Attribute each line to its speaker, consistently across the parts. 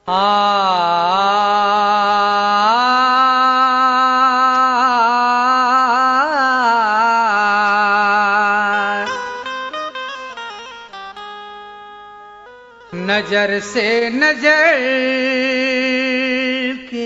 Speaker 1: आ नजर से नजर के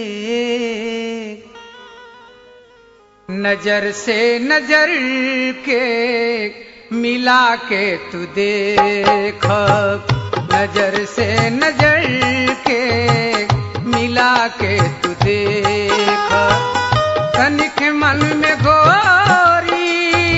Speaker 1: नजर से नजर के मिला के तू देख नजर से नजर के मिला के तू देख तनिक मन में गोरी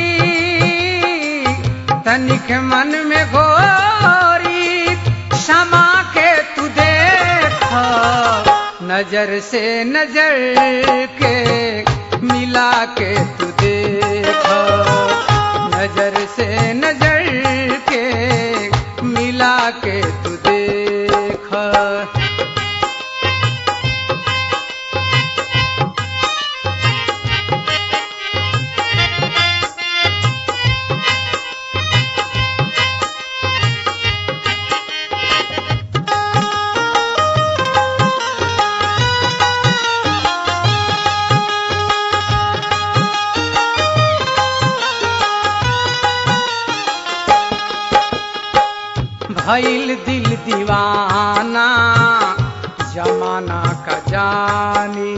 Speaker 1: तनिक मन में गोरी क्षमा के तू देख नजर से नजर के मिला के तू देख नजर से नजर के मिला के तू देख भइल दिल दीवाना जमाना का जानी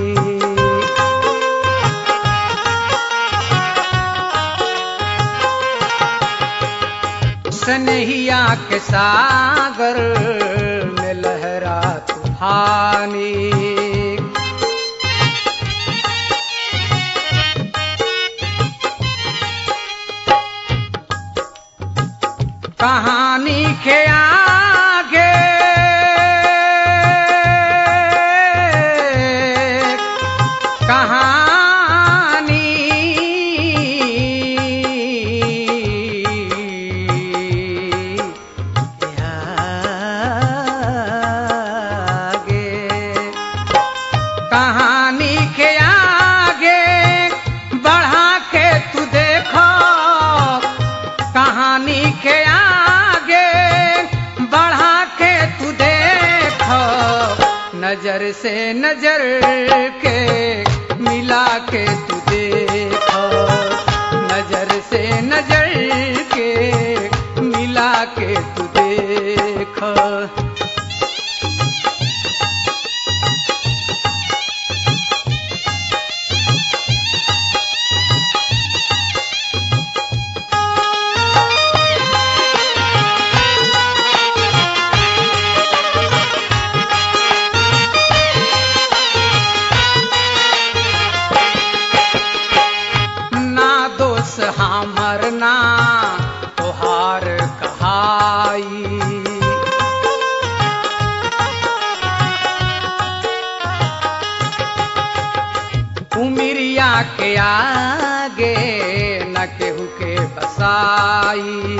Speaker 1: सनहिया के सागर में लहरा तूफानी कहानी के आगे कहानी के आगे कहानी के आगे बढ़ा के तू देखो कहानी के आगे बढ़ा के तू देखो नजर से नजर के मिला के तू देखो नजर से नजर के मिला के तू देखो ना दोष हमर ना तोहार कहाई उमिरिया के आगे न केहू के बसाई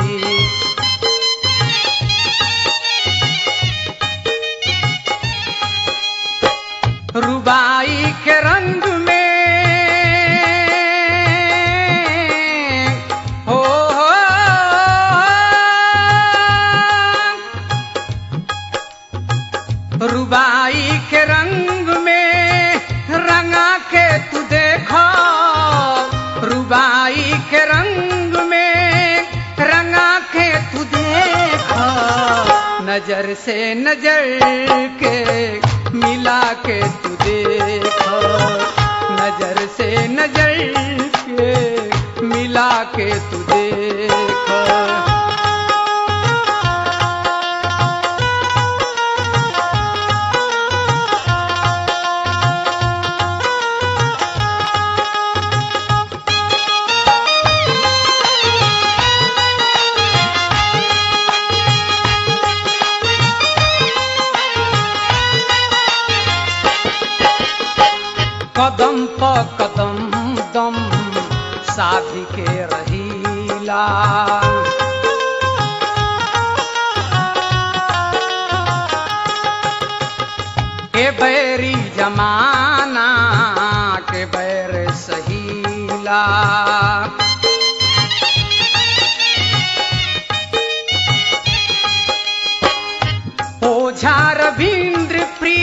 Speaker 1: रुबाई के रंग में हो हो रुबाई के रंग में रंगा के तू देखो रुबाई के रंग में रंगा के तू देखो नजर से नजर के मिला के तू देखो नजर से नजर के मिला के तू देखो कदम प कदम दम साधी के रहीला के बैरी जमाना के बैर सहीला ओझा रविंद्र प्रिय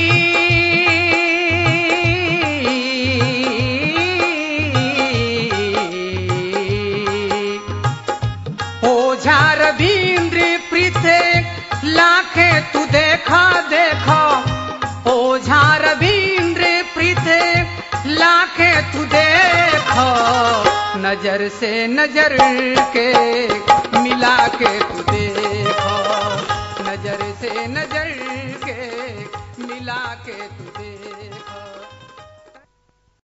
Speaker 1: रवीन्द्र प्रीते लाखे तू देखो नजर से नजर के मिला के